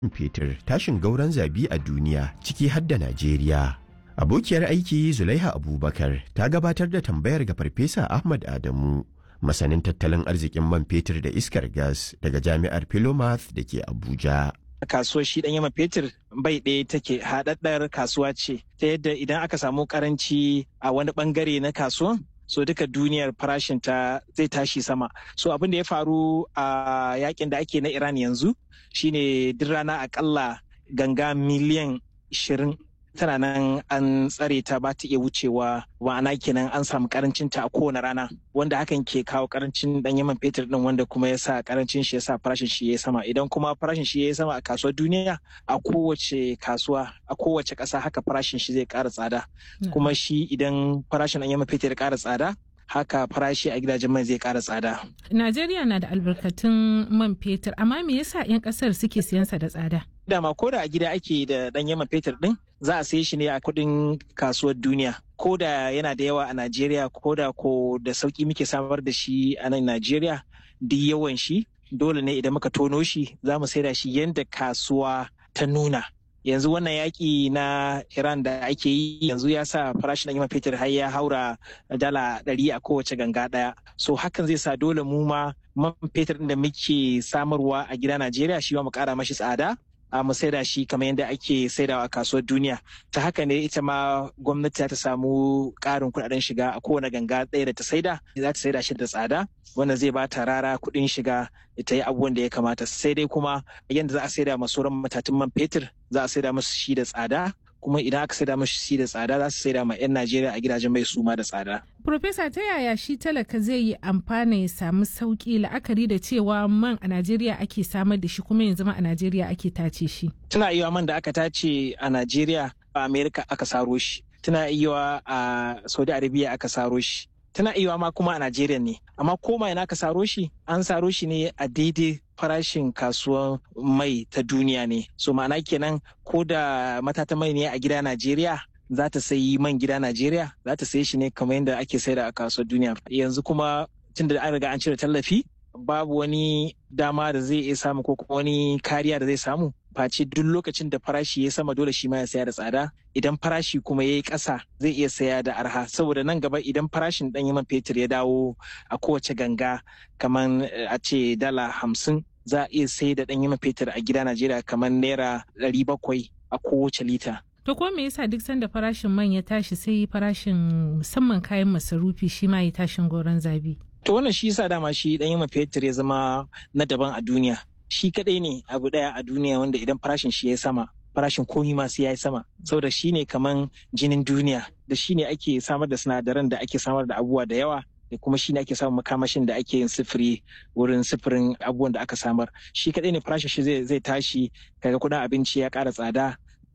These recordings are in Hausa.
fetur tashin gauran zabi a duniya ciki har da Najeriya. Abokiyar aiki Zulaiha Abubakar ta gabatar da tambayar ga Farfesa Ahmad Adamu, masanin tattalin arzikin man fetur da iskar gas daga Jami'ar Philomath da ke Abuja. kasuwar shi ɗan yama fetur bai ɗaya take haɗaɗɗar kasuwa ce ta yadda idan aka samu karanci a wani ɓangare na kasuwan so duka duniyar farashin ta zai tashi sama so abin da ya faru a yakin da ake na iran yanzu shine duk rana akalla ganga miliyan 20 tana nan an tsare ta ba ta iya wucewa ma'ana kenan an samu karancin ta a kowane rana wanda hakan ke kawo karancin dan yaman fetur din wanda kuma ya sa karancin shi ya sa farashin shi ya sama idan kuma farashin shi ya sama a kasuwar duniya a kowace kasuwa a kowace ƙasa haka farashin shi zai ƙara tsada kuma shi idan farashin dan yaman fetur ya ƙara tsada haka farashi a gidajen mai zai ƙara tsada. Najeriya na da albarkatun man fetur amma me yasa 'yan ƙasar suke siyansa da tsada? dama ko da a gida ake da ɗanyen man fetur ɗin za a saye shi ne a kuɗin kasuwar duniya ko da yana da yawa a najeriya ko da ko da sauƙi muke samar da shi a nan najeriya duk yawan shi dole ne idan muka tono shi za mu saida shi yadda kasuwa ta nuna yanzu wannan yaƙi na iran da ake yi yanzu ya sa farashin ɗanyen man fetur har ya haura dala ɗari a kowace ganga ɗaya so hakan zai sa dole mu ma man fetur da muke samarwa a gida najeriya shi ma mu ƙara mashi tsada a mu saida shi kamar yadda ake saidawa a kasuwar duniya ta haka ne ita ma gwamnati ta samu ƙarin kuɗaɗen shiga a kowane ganga ɗaya da ta saida za ta saida shi da tsada wanda zai ba ta rara kuɗin shiga ta yi abubuwan da ya kamata sai dai kuma yadda za a saida masu sauran matatun man fetur za a saida musu shi da tsada kuma idan aka saida mashi shi da tsada za su saida ma 'yan Najeriya a gidajen mai suma da tsada. Profesa ta yaya shi talaka zai yi amfana ya samu sauki la'akari da cewa man a Najeriya ake samar da shi kuma yanzu ma a Najeriya ake tace shi. Tana iya man da aka tace a Najeriya a Amerika aka saro shi. Tana iya a Saudi Arabia aka saro shi. Tana iya ma kuma a Najeriya ne. Amma koma ina aka saro shi an saro shi ne a daidai farashin kasuwan mai ta duniya ne so ma'ana kenan ko da matata mai ne a gida najeriya za ta sayi man gida najeriya za ta sayi shi ne kamar yadda ake saida a kasuwar duniya yanzu kuma tun da an riga an cire tallafi babu wani dama da zai iya samu ko kuma wani kariya da zai samu face duk lokacin da farashi ya sama dole shi ma ya saya da tsada idan farashi kuma ya yi ƙasa zai iya saya da arha saboda nan gaba idan farashin ɗan man fetur ya dawo a kowace ganga kamar a ce dala hamsin za a iya sai da ɗanyen fetur a gida Najeriya kamar naira ɗari bakwai a kowace lita. To ko me yasa duk sanda farashin man ya tashi sai farashin musamman kayan masarufi shi ma ya tashin goron zabi? To wannan shi yasa dama shi ɗanyen fetur ya zama na daban a duniya. Shi kaɗai ne abu ɗaya a duniya wanda idan farashin shi ya sama farashin komi ma sai ya yi sama saboda shi ne kaman jinin duniya da shi ne ake samar da sinadaran da ake samar da abubuwa da yawa da kuma shi ne ake samun makamashin da ake yin sifiri wurin sifirin abubuwan da aka samar shi kadai ne farashin shi zai tashi kaga kudin abinci ya kara tsada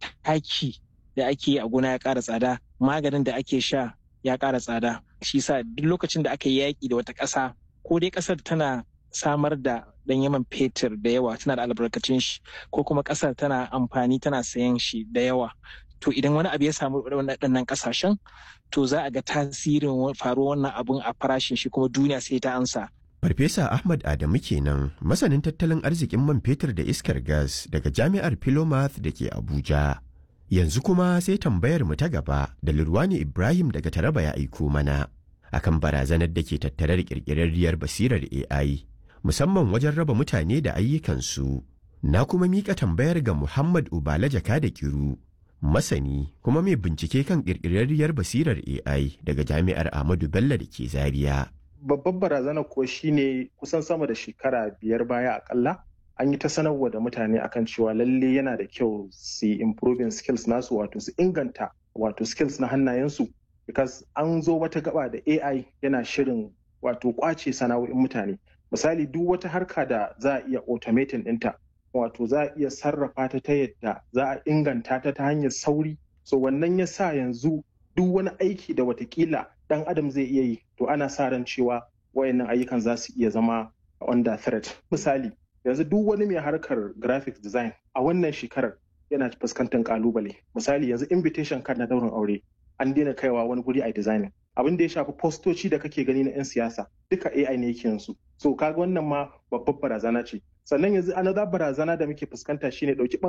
taki da ake yi a gona ya kara tsada maganin da ake sha ya kara tsada shi sa duk lokacin da aka yi yaƙi da wata ƙasa ko dai ƙasar tana samar da dan yaman fetur da yawa tana da albarkacin shi ko kuma ƙasar tana amfani tana sayan shi da yawa to idan wani abu ya samu waɗannan ƙasashen to za a ga tasirin faruwar wannan abun a farashin shi kuma duniya sai ta ansa. Farfesa Ahmad Adamu kenan masanin tattalin arzikin man fetur da iskar gas daga Jami'ar Philomath da ke Abuja. Yanzu kuma sai tambayar mu ta gaba da Lurwani Ibrahim daga Taraba ya aiko mana akan barazanar da ke tattare da ƙirƙirarriyar basirar AI musamman wajen raba mutane da ayyukansu. Na kuma miƙa tambayar ga Muhammad Ubala Jaka da Kiru masani kuma mai bincike kan ƙirƙirarriyar basirar AI daga jami'ar Ahmadu Bello da ke Zaria. Babbar barazana ko shine kusan sama da shekara biyar baya akalla an yi ta sanarwa da mutane akan cewa lalle yana da kyau su improving skills nasu wato su inganta wato skills na hannayensu because an zo wata gaba da AI yana shirin wato kwace sana'o'in mutane misali duk wata harka da za a iya automating ɗinta wato za a iya sarrafa ta ta yadda za a inganta ta ta hanyar sauri so wannan ya sa yanzu duk wani aiki da watakila dan adam zai iya yi to ana sa ran cewa wayannan ayyukan za su iya zama under threat misali yanzu duk wani mai harkar graphic design a wannan shekarar yana fuskantar kalubale misali yanzu invitation card na daurin aure an daina kaiwa wani guri a designing abin da ya shafi postoci da kake gani na 'yan siyasa duka AI ne yake yansu so kaga wannan ma babbar barazana ce sannan yanzu another barazana da muke fuskanta shine ɗauki